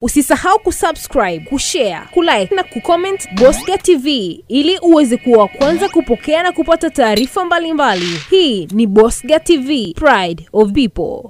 Usisahau kusubscribe, kushare, kulike na kucomment Bosca TV ili uweze kuwa wa kwanza kupokea na kupata taarifa mbalimbali. Hii ni Bosca TV, Pride of People.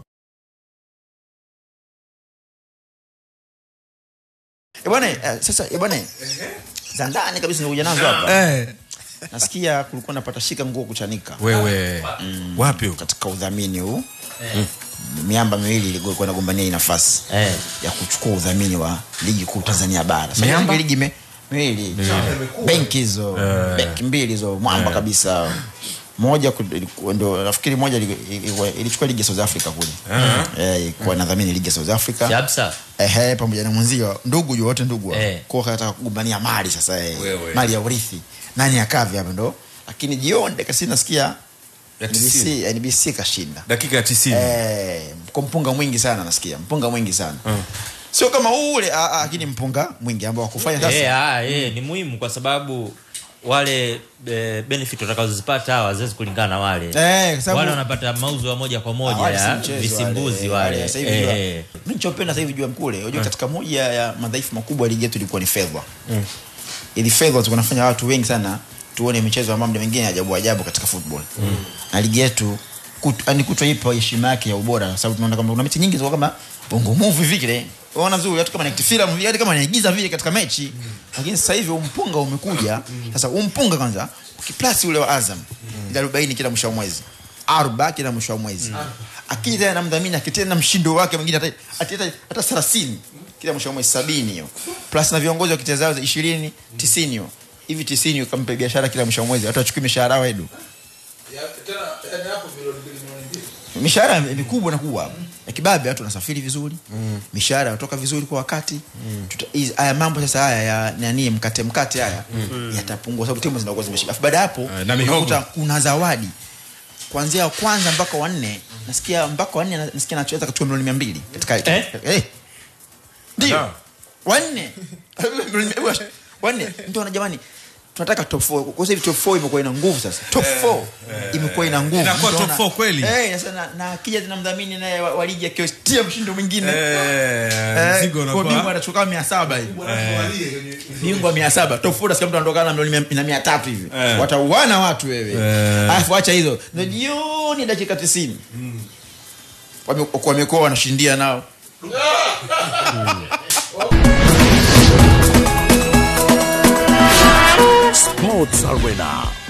Eh, bwana eh, sasa eh, bwana za ndani kabisa nikuja nazo hapa Eh, nasikia kulikuwa napata shika nguo kuchanika wewe wapi huko? katika udhamini huu miamba miwili ilikuwa inagombania hii nafasi Eh. ya kuchukua udhamini wa ligi kuu Tanzania bara Sasa Miamba? hii ligi me, miwili benki hizo benki mbili hizo mwamba kabisa moja ku- ilikuwa- ndo nafikiri moja ili- ilikuwa- ilichukua ligi ya South Africa kule eh, ilikuwa nadhamini ligi ya South Africa Shabsa. ehe, pamoja na mwenzio ndugu juu wote ndugu Eh. kwa kataka kugombania mali sasa eh, Wewe. mali ya urithi nani akave hapo ndo lakini jioni dakika sitini nasikia Ya NBC, tisini. NBC kashinda dakika ya tisini eh, kwa mpunga mwingi sana nasikia mpunga mwingi sana sio kama ule ah, ah, lakini mpunga mwingi ambao wakufanya sasa Eh, ah, eh, ni muhimu kwa sababu wale eh, benefit watakazozipata hawa haziwezi kulingana na wale Eh, kwa sababu- wale wanapata mauzo ya moja kwa Ah, moja wale si ya mchezo visimbuzi wale. wale, Sasa hivi Eh, jua- eh. mimi nichopenda sasa hivi jua mkule unajua katika moja ya madhaifu makubwa ya ligi yetu ilikuwa ni fedha ili fedha tulikuwa nafanya watu wengi sana tuone michezo ambayo muda mwingine ajabu ajabu katika football na ligi yetu kut, yani kutwa ipo heshima yake ya ubora kwa sababu tunaona kama kuna mechi nyingi ziko kama bongo movie vile unaona vizuri hata kama ni filamu vile hata kama naigiza vile katika mechi lakini sasa hivi umpunga umekuja sasa umpunga kwanza ukiplasi ule wa Azam ile 40 kila mwisho wa mwezi arba kila mwisho wa mwezi akija tena na mdhamini akitena na mshindo wake mwingine hata hata hata 30 kila mwisho wa mwezi 70 hiyo plus na viongozi wa kitezao 20 90 hiyo hivi 90 ukampe biashara kila mwisho wa mwezi watu wachukue mishahara yao edu mishahara mikubwa na kubwa ya kibabe watu wanasafiri vizuri mishahara yatoka vizuri kwa wakati Tuta- hizi- haya mambo sasa haya ya nani mkate mkate haya yatapungua sababu timu zinakuwa zimeshiba Alafu baada ya hapo Eh, na mihogo. unakuta kuna zawadi kuanzia wa kwanza mpaka wanne nasikia mpaka wanne na- nasikia nachoweza katua milioni mia mbili katika Eh? eh. ndio Sawa. wanne Milioni mia- wanne mtu ana jamani tunataka top 4 kwa sasa hivi top 4 imekuwa ina nguvu sasa top 4 imekuwa ina nguvu Inakuwa Mtu top ana- four kweli? eh sasa na, na akija tena mdhamini naye wa, wa ligi akiostia mshindo mwingine Eh, Eh, mzigo kwa bingwa unakuwa anachukua mia saba hivi bingwa mia saba tofuta sikia mtu anatokana na milioni mia- na mia tatu hivi Eh. watauana watu wewe Eh. alafu acha hizo ndo jioni dakika tisini Wame- wamekuwa wanashindia nao Sports Arena